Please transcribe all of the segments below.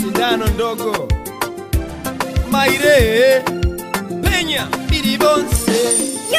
sindano ndogo maire penya bilibonse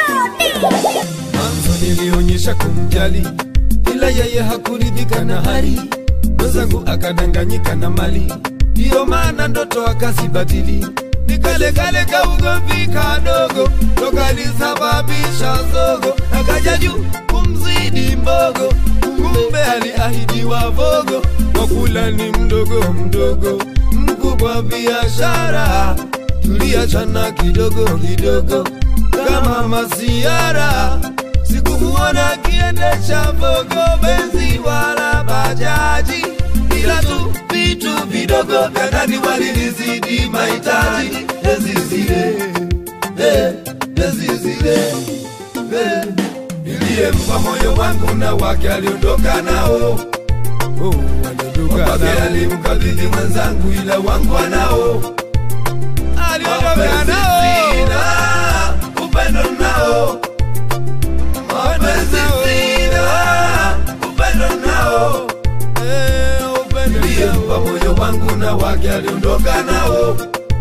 mwanzo nilionyesha kumjali ila yeye hakuridhika na hali mwenzangu akadanganyika na mali ndiyo maana ndoto akazibatili nikalekale ka ugomvi kadogo tokalisababisha zogo akaja juu kumzidi mbogo kumbe aliahidiwa vogo kwa kula ni mdogo mdogo mkubwa biashara tuliachana kidogo kidogo kama masiara sikumuona akiendesha vogo benzi wala bajaji ila tu vitu vidogo vya ndani walinizidi mahitaji ezi zile eh, ezi zile eh. niliyempa moyo wangu na wake aliondoka nao oh, aliondoka wake alimkabidhi mwenzangu ila wangu anao aliondoka nao sina upendo nao mapenzi sina upendo nao niliyempa moyo wangu na wake aliondoka nao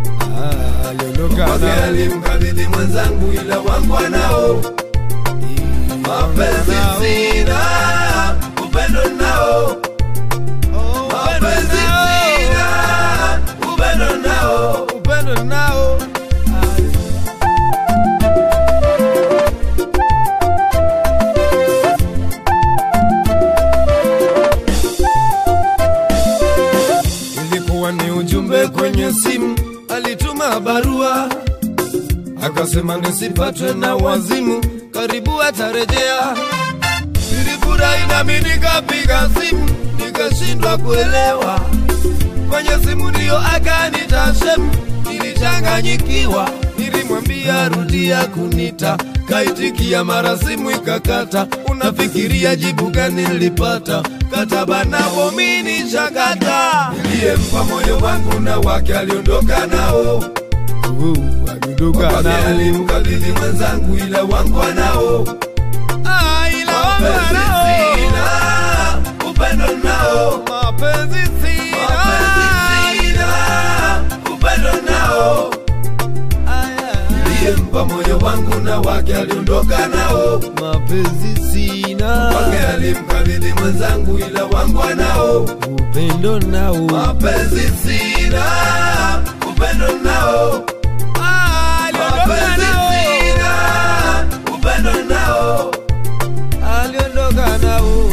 wake alimkabidhi mwenzangu ila wangu anao mapenzi sina upendo nao mapenzi sina upendo nao upendo nao ilikuwa ni ujumbe kwenye simu, alituma barua akasema nisipatwe na wazimu, karibu atarejea. Nilifurahi nami nikapiga simu, nikashindwa kuelewa. Kwenye simu ndiyo akanita shemu, nilichanganyikiwa. Nilimwambia rudia kunita, kaitikia mara simu ikakata. Unafikiria jibu gani nilipata? Kataba navo mini shakata. Niliyempa moyo wangu na wake aliondoka nao Wake alimkabidhi mwenzangu ila wangu anao Mapenzi sina, upendo nao Mapenzi sina, upendo nao Niliyempa moyo wangu na wake aliondoka nao mapenzi sina Wake alimkabidhi mwenzangu ila wangu anao upendo nao Mapenzi sina, upendo nao Mapenzi sina, upendo nao aliondoka nao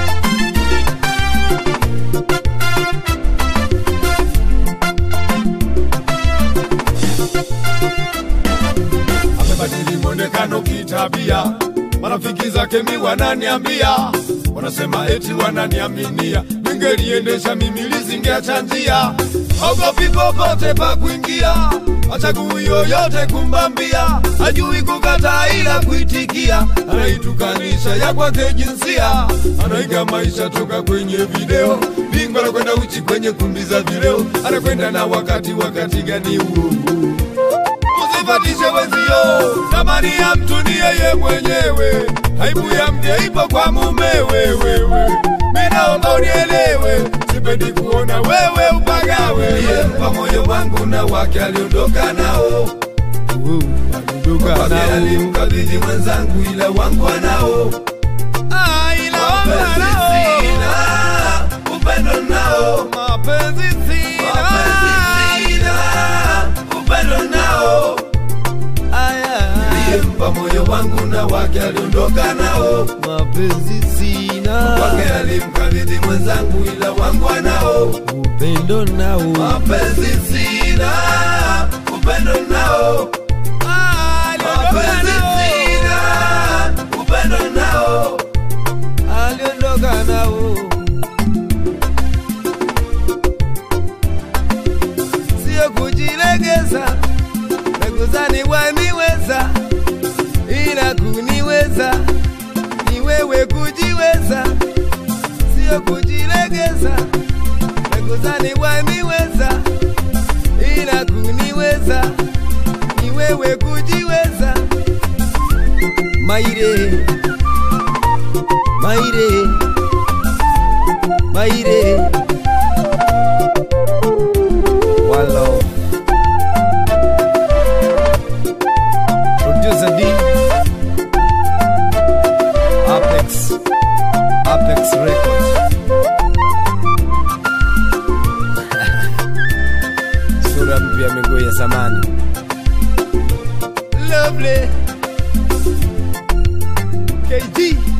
amebadili mwonekano kitabia. Marafiki zake mi wananiambia, wanasema eti wananiaminia, ningeliendesha mimi lizingeacha njia, ogopi popote pa kuingia, achagui yoyote kumbambia, ajui kukataa ila kuitikia, anaitukanisha ya kwake jinsia, anaiga maisha toka kwenye video, bingwa anakwenda uchi kwenye kumbi za vileo, anakwenda na wakati, wakati gani huo usifatishe wenzio, thamani ya mtu ni yeye mwenyewe, aibu ya mke ipo kwa mumewe. Wewe minaomba unielewe, sipendi kuona wewe upagawe. Niliyempa moyo wangu na wake aliondoka nao, aliondoka wake nao alimkabidhi mwenzangu, ila wangu anao mapenzi sina, upendo nao mapenzi mapenzi sina, upendo nao niliyempa moyo wangu na wake aliondoka nao mapenzi sina wake alimkabidhi mwenzangu ila wangu anao upendo nao mapenzi sina upendo nao mapenzi sina upendo nao aliondoka nao sio kujilegeza nakuzani waniweza ila kuniweza ni wewe kujiweza sio kujilegeza nakuzani waniweza ila kuniweza ni wewe kujiweza maire maire maire zamani. Lovely. KG.